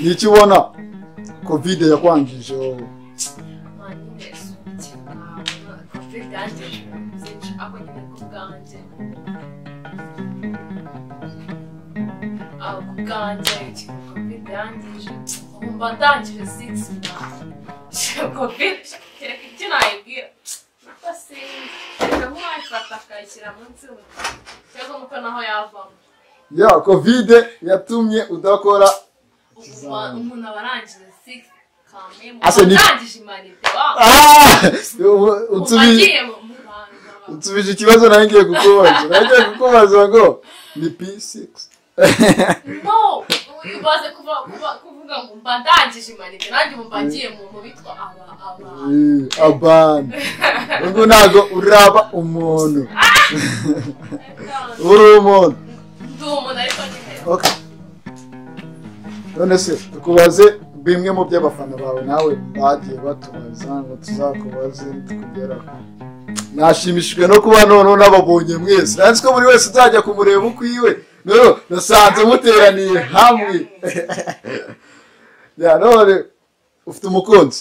ni iki ubona kovide yakwangije wowe batangije six covid kereka icyo nayibwira nuko sinzi kereka nk'uwayifata akayishyira munsi mu cyangwa nuko naho yavamo ya kovide yatumye udakora ubu ba- umuntu aba arangije six kamemu Ase ni- arangije imanite wa Ah! Ubu- unsubi- ugiye mu mu bantu unsubije ikibazo nawe ngiye kukubaza nagiye kukubaza ngo ni p6 no ubaze kuva- kuva- kuvuga ngo mba ndangije imanite nanjye ubu mba ngiye mu mu bitwa aba aba Eh, abana ubwo ntabwo uraba umuntu uri umuntu ndi umuntu ariko nyine Okay. none se tukubaze bimwe mu by'abafana bawe nawe bagiye batubaza ngo tuzakubaze tukugeraho nashimishijwe no kuba noneho n'ababonye mwese nanzi ko buri wese uzajya kumureba uko iwe noneho nasanze muteraniye hamwe ya none ufite umukunzi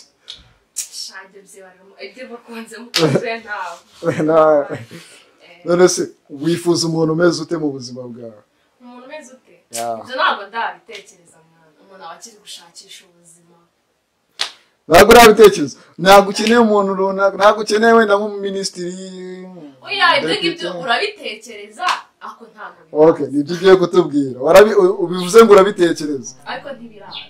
shange byibarimo ibyo bakunze mukunze ntawe Na- none se wifuza umuntu umeze ute mu buzima bwawe umuntu umeze ute Yeah. ibyo ntabwo ndabitekereza mwana umuntu aba akiri gushakisha ubuzima ntabwo urabitekereza ntabwo ukeneye umuntu runaka ntabwo ukeneye wenda nk'umuminisitiri oya ibyo ngibyo urabitekereza ako ntabwo okay biraza nibyo ugiye kutubwira Warabi- u- ubivuze ngo urabitekereza ariko ntibiraza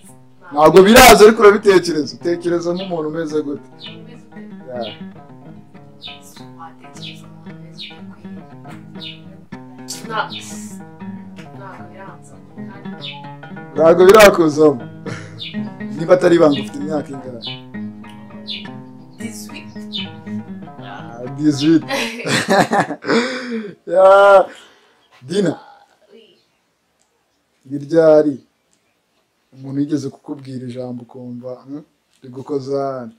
Ntabwo. ntabwo biraza ariko urabitekereza utekereza nk'umuntu umeze gute umuntu umeze ute Yeah. watekereza umuntu umeze ute kwiriye ntabwo ntabwo biranza kandi ntabwo birakuzamo niba atari ibanga ufite imyaka ingana dizwi Ah, 18 Yeah. dina ni ryari umuntu yigeze kukubwira ijambo ukumva "Hmm, uri gukoza hano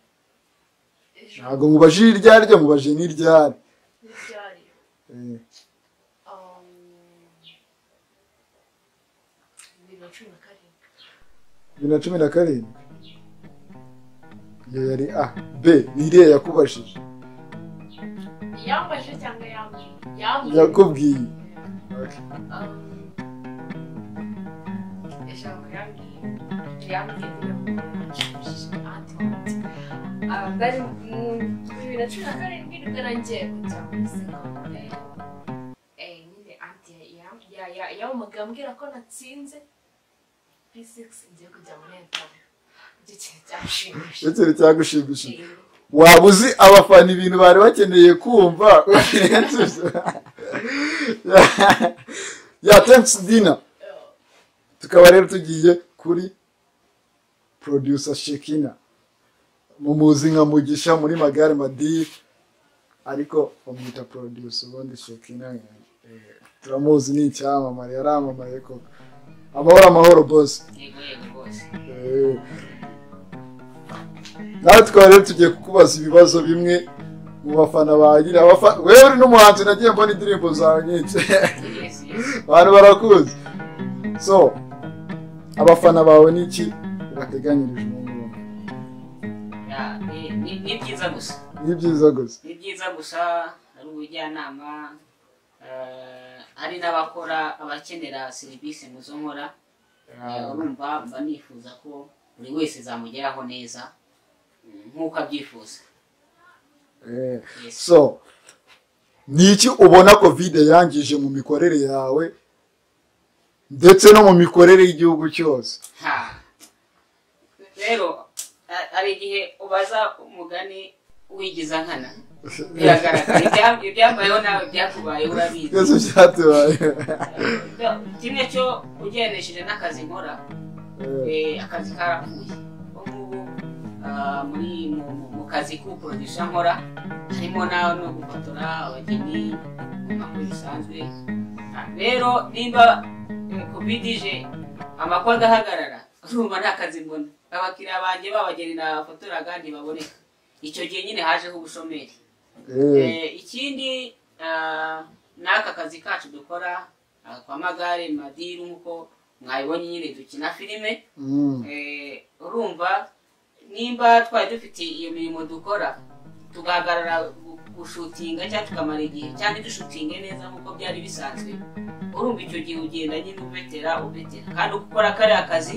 ejo ntabwo mubajije iryo ari ryo mubajije n'iryari ntibyari bibiri na cumi na karindwi bibiri na cumi na karindwi iyo yari a be ni iriya yakubajije yambajije cyangwa yambwiye yambwiye yakubwiye Okay. Um, ijambo yambwiye yambwiye bari mu bibiri na cumi na karindwi nibwo nagiye kujya muri segonderi nyine anti yamuga ambwira ko natsinze p6 ngiye kujya muri etamu icyo kintu cyashimishije icyo kintu cyagushimishije waba uzi abafana ibintu bari bakeneye kumva ya thanks dina tukaba rero tugiye kuri producer shekina mumuzi nka mugisha muri magare madi ariko bamwita producer ubundi shekina eh, turamuzi ni icyamamare yaramamaye koko amahoro amahoro bose yego yego rwose nawe tukaba rero tugiye kukubaza ibibazo bimwe mu bafana bagira abafa- wewe uri n'umuhanzi nagiye mbona indirimbo zawe nyinshi yesi yesi abantu barakuzi so abafana bawe ni iki bateganyirije umuntu Ya, ni- ni ni byiza gusa ni byiza gusa ni byiza gusa hari ubujyanama eh, hari n'abakora abakenera serivisi mu zo nkora Eh, urumva mba nifuza ko buri wese zamugeraho neza mm, nk'uko abyifuza Eh, Yes. so ni iki ubona kovide yangije mu mikorere yawe ndetse no mu mikorere y'igihugu cyose Ha. rero a- hari igihe ubaza umugani wigiza nkana biragaragara Ibya- ibyambayeho nawe byakubaye urabizi byose byatubaye kimwe cyo ugereranishije n'akazi nkora Eh. eh, akazi karapfuye ubu ngubu ah, muri mu- mu- mu kazi k'ubuproducer nkora harimo nawe no gufotora abageni mu makuru bisanzwe Ah, rero niba eh, covid kuba idije amakuru agahagarara urumva nta kazi mbona abakiriya banjye babagenera fotora kandi baboneka icyo gihe nyine hajeho ubushomeri Eh, ikindi ah, n'aka kazi kacu dukora ah, kwa magare madiru nk'uko mwabibonye nyine dukina filime Eh, urumva nimba twari dufite iyo mirimo dukora tugahagarara gu- gushutinga cyangwa tukamara igihe cyangwa dushutinge neza nk'uko byari bisanzwe urumva icyo gihe ugenda nyine ubetera ubetera kandi gukora kariya kazi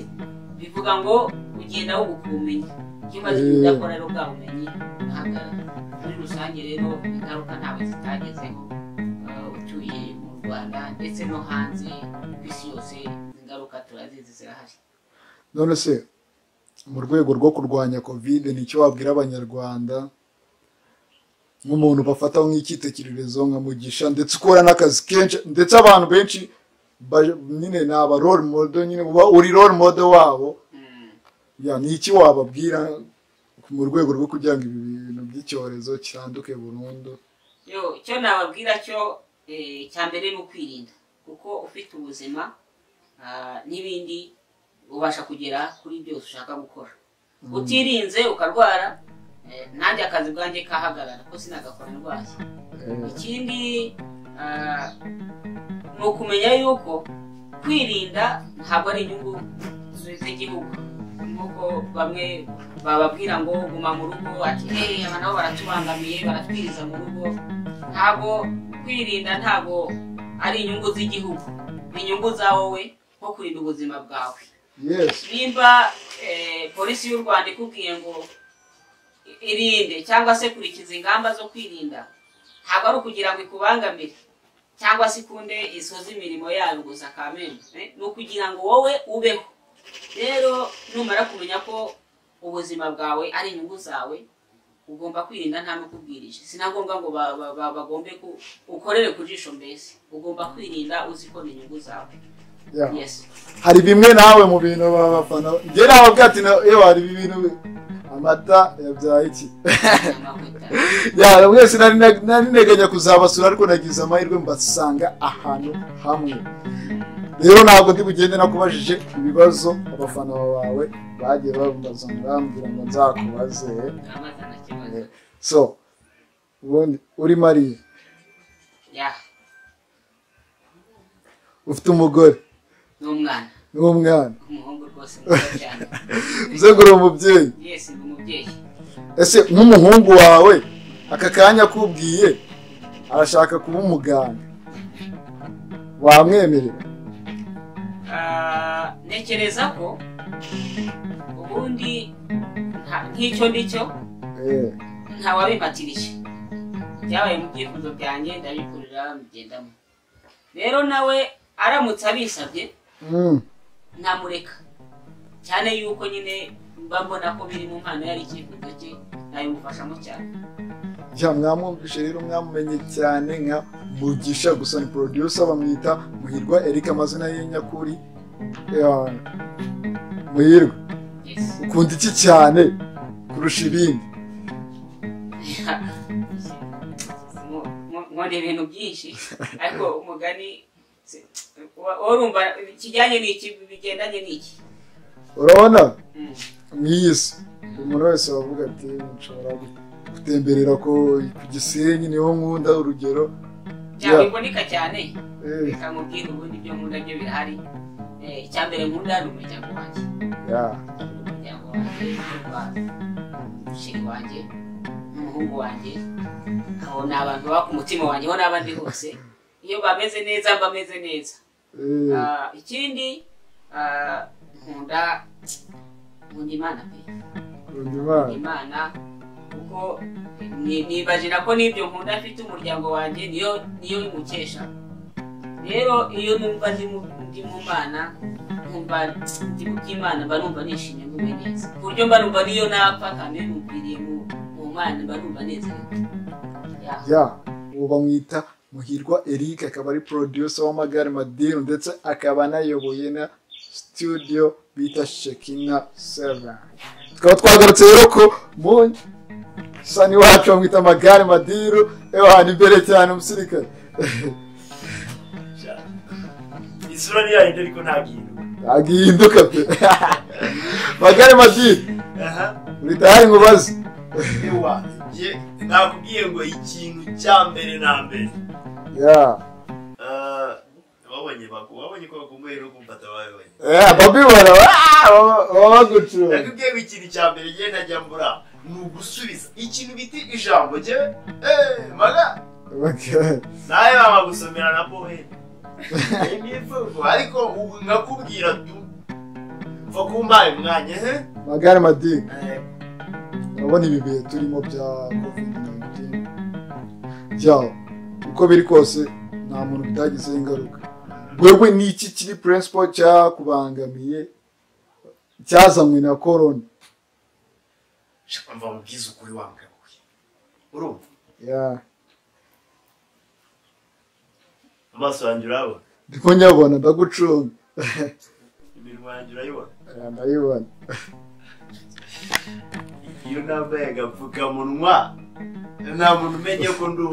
bivuga ngo ugenda wubuka ubumenyi iyo umaze kudakora rero bwa bumenyi buhagarara muri rusange rero ingaruka ntabwo zitagezeho eh, utuye mu rwanda ndetse no hanze ku isi yose ingaruka turazizi zirahari none se mu rwego rwo kurwanya kovide nicyo wabwira abanyarwanda nk'umuntu bafata nk'icyitegererezo nka mugisha ndetse ukora n'akazi kenshi ndetse abantu benshi baje- nyine ni aba role model nyine uba uri role model wabo ya ni iki wababwira mu rwego rwo kugira ngo ibi bintu by'icyorezo kiranduke burundu yo icyo nababwira cyo eh, cya mbere ni ukwirinda kuko ufite ubuzima ah, n'ibindi ubasha kugera kuri byose ushaka gukora utirinze ukarwara eh, nanjye akazi bwanjye kahagarara ko sinagakora ndwaye ikindi ah, ni ukumenya yuko kwirinda ntabwo ari inyungu z'igihugu nk'uko bamwe bababwira ngo guma mu rugo ati hey aba nabo baratubangamiye baratwiriza mu rugo ntabwo kwirinda ntabwo ari inyungu z'igihugu ni inyungu za wowe nko kurinda ubuzima bwawe yes nimba eh, polisi y'u rwanda ikubwiye ngo i- irinde cyangwa se kurikiza ingamba zo kwirinda ntabwo ari ukugira ngo ikubangamire cyangwa se ikunde isoze imirimo yayo gusa kamena eh, ni ukugira ngo wowe ubeho rero numara kumenya ko ubuzima bwawe ari inyungu zawe ugomba kwirinda nta n'ukubwirije sinagombwa ngo ba- ba- ba- bagombe ku- ukorere ku jisho mbese ugomba kwirinda uzi ko ni inyungu zawe ya yes hari bimwe nawe mu bintu babafana njye nababwira ati na- yewe hari ibintu bi- amata yabyaye iki amavuta ya mwese nari nari nteganya kuzabasura ariko nagize amahirwe mbasanga ahantu hamwe rero ntabwo ndi bugende nakubajije ibibazo abafana bawe bagiye babaza ngambwira ngo nzakubaze amavuta na kibazo so ubundi uri mariye ya ufite umugore n'umwana n'umwana umuhungu rwose mwiza cyane uze ngo uri umubyeyi yesi ni umubyeyi ese nk'umuhungu wawe aka kanya akubwiye arashaka kuba umuganga wamwemerera Ah, ntekereza ko ubundi nta- nk'icyo ndicyo Eh, ntawabimpatirije byabaye mu byifuzo byanjye ndabikurira mbigendamo rero nawe aramutse abisabye mm, namureka cyane yuko nyine mba mbona ko biri mu mpano yari icyifuzo cye nabimufashamo cyane ya mwamwumvishe rero mwamumenye cyane nka mugisha gusa ni producer bamwita muhirwa erika amazina ye nyakuri Eh, muhirwa yes ukunda iki cyane kurusha ibindi Mu- mu- nkunda ibintu byinshi ariko umugani si- wa- urumva ikijyanye n'iki bigendanye n'iki urabona Mm. nk'iyi si umuntu wese wavuga ati nshobora gutemberera ko ku gisenyi niho nkunda urugero byaba Yeah. biboneka cyane Eh, reka nkubwire ubundi ibyo nkunda byo birahari Eh, icya mbere nkunda ni umuryango wanjye yeah. umuryango wanjye nkunda umushiri wanjye n'umuhungu wanjye aho ni abantu baba ku mutima wanjye aho n'abandi hose iyo bameze neza bameze neza Eh, Ah, ikindi ah, nkunda nkunda imana pe nkunda Imana. imana kuko ni- nibajira ko n'ibyo nkunda mfite umuryango wanjye niyo niyo bimukesha rero iyo numva ndi mu ndi mu mana nkumva ndi mu by'imana mba numva nishimye nguwe neza ku buryo mba numva niyo napfa kandi numviriye mu mu mana mba numva nezerewe Ya. ya uwo bamwita muhirwa eric akaba ari producer w'amagare madiru ndetse akaba anayoboye na studio bita shekina seven tukaba twagarutse rero ko mu sani wacu bamwita amagare madiru ewa ni imbere cyane umusirikare isura ntiyahindura ariko ntagihinduka ntagihinduka pe magare madini aha uri tayari ngo ubaze ewa ye nakubwiye ngo ikintu cya mbere na mbere Yeah. Ah, wabonye baku wabonye ko bakumbuye no kumfata wabonye Yeah, Bobby Wine, ah, baba- baba bagucuruza. nakubwiye ngo ikintu cya mbere njye najya mbura ni ugusubiza ikintu bita ijambo njyewe eee maga Okay. nawe baba gusomera na pohe n'imvugo ariko ubu nkakubwira tu mva kumbaye umwanya he magare madini urabona ibi bihe turimo bya covid-19 byaho uko biri kose nta muntu bitagizeho ingaruka wewe ni iki kiri principle cyakubangamiye cyazanywe na korona Shaka mva mubwize ukuri wangabuye urumva Yeah. amaso yanjye urabona ndimo nyabona ndagucunga iminwa yanjye urayibona Yeah, ndayibona iyo nambaye agapfukamunwa nta muntu umenye ko ndu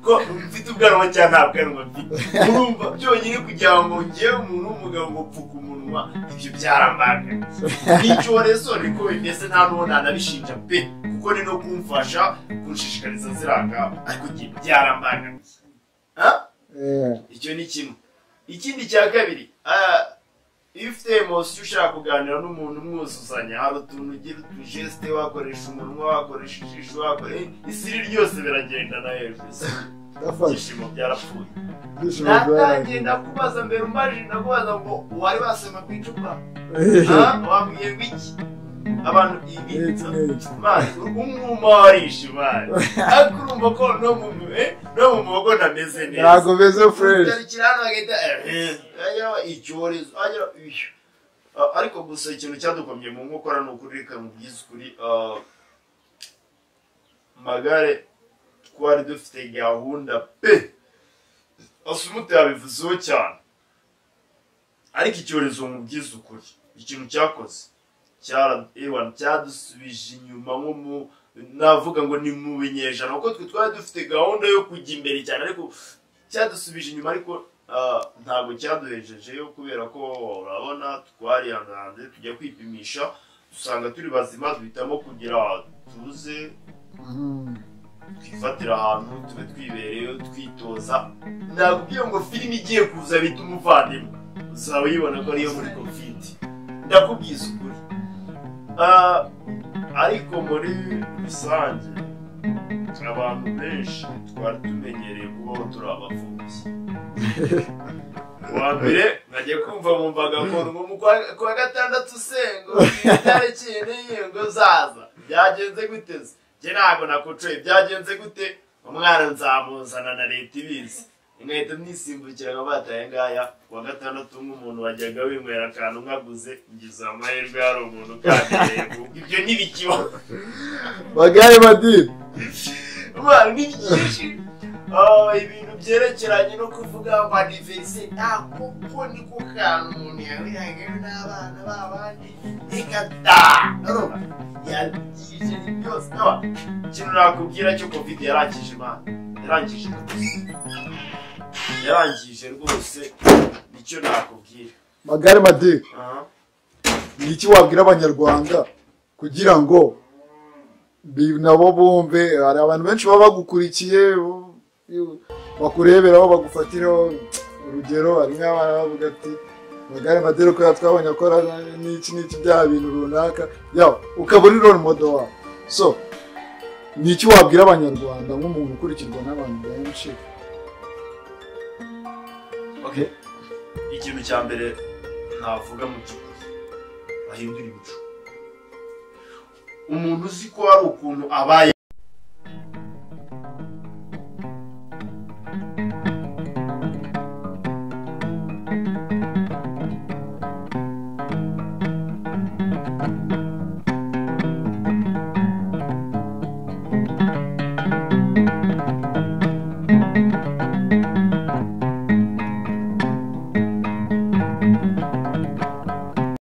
ko mfite ubwanwa cyangwa nta bwanwa mfite urumva byonyine kugira ngo ngewe umuntu w'umugabo ngo pfuka umunwa ibyo byarambanga n'icyorezo niko bimeze nta n'uwo nanabishinja pe kuko ni no kumfasha kunshishikariza ziriya ngamba ariko njye byarambangamiye Ha? Yeah. icyo ni kimwe ikindi cya kabiri ah, iyo ufite emosi ushaka kuganira n'umuntu umwuzuzanya hari utuntu ugira utujesite wakoresha umunwa wakoresha ijisho wakoresha isiri ryose biragendana hejuru si? ndafashe ibyishimo byarapfuye ibyishimo natangiye byarangiye. ndakubaza mbere umbaje ndakubaza ngo wari wasoma ku icupa Eh, Ah, wambwiye ngo iki abantu ibi iki n'iki. mazi umwuma warishe imari ariko urumva ko no mu eh, no mu muhogo ndameze neza ntabwo beze fresh ugarukira hano bagahita ageraho icyorezo agera iyo Ah, ariko gusa ikintu cyadukomye mu nkokora ni ukuri reka mubwize ukuri ah, magare twari dufite gahunda pe asumuti yabivuzeho cyane ariko icyorezo mubwize ukuri ikintu cyakoze cyara ewan cyadusubije inyuma nko mu navuga ngo ni mu binyejana kuko twe twari dufite gahunda yo kujya imbere cyane ariko cyadusubije inyuma ariko ah, ntabwo cyaduhejejeyo kubera ko urabona twarihanze tujya kwipimisha dusanga turi bazima duhitamo kugira tuze Mhm. twifatira ahantu tube twibereyeyo twitoza nakubwiye ngo filime igiye kuza bita umuvandimwe uzaba uyibona ko ariyo muri covid ndakubwiza ukuri Ah, ariko muri rusange abantu benshi twari tumenyereye kubaho turi abapfubyi uwa mbere najya kumva mu mbaga ngo mu kwa- kwa gatandatu sengo itariki n'inkingo zaza byagenze gute se? njye ntabwo nakucuye byagenze gute umwana nzamuzana na leta ibizi inkweto nisimbukira nka bataye ngaya kuwa gatandatu nk'umuntu wajyaga winywera akantu nkaguze ngize amahirwe hari umuntu ukandereye ibyo ntibikibaho magare madini intwaro ni byinshi Ah, ibintu byerekeranye no kuvuga ngo aniveriseri ntabwo ko ni ko kantu umuntu yahuriraga n'abana b'abandi reka da urumva yagije ni byose naba ikintu nakubwira cyo covid yarangije imana yarangije rwose yarangije rwose nicyo nakubwira magare madini Aha. ni iki wabwira abanyarwanda kugira ngo bi- nabo bumve hari abantu benshi baba bagukurikiye bu- yu- bakureberaho bagufatiraho urugero hari nk'abana bavuga ati magare madini kubera twabonye akora n'iki n'iki bya bintu runaka yawe ukaba uri role model wawe so ni iki wabwira abanyarwanda nk'umuntu ukurikirwa n'abantu benshi okay ikintu cya mbere navuga mu by'ukuri bahindura imico umuntu uzi ko hari ukuntu abaye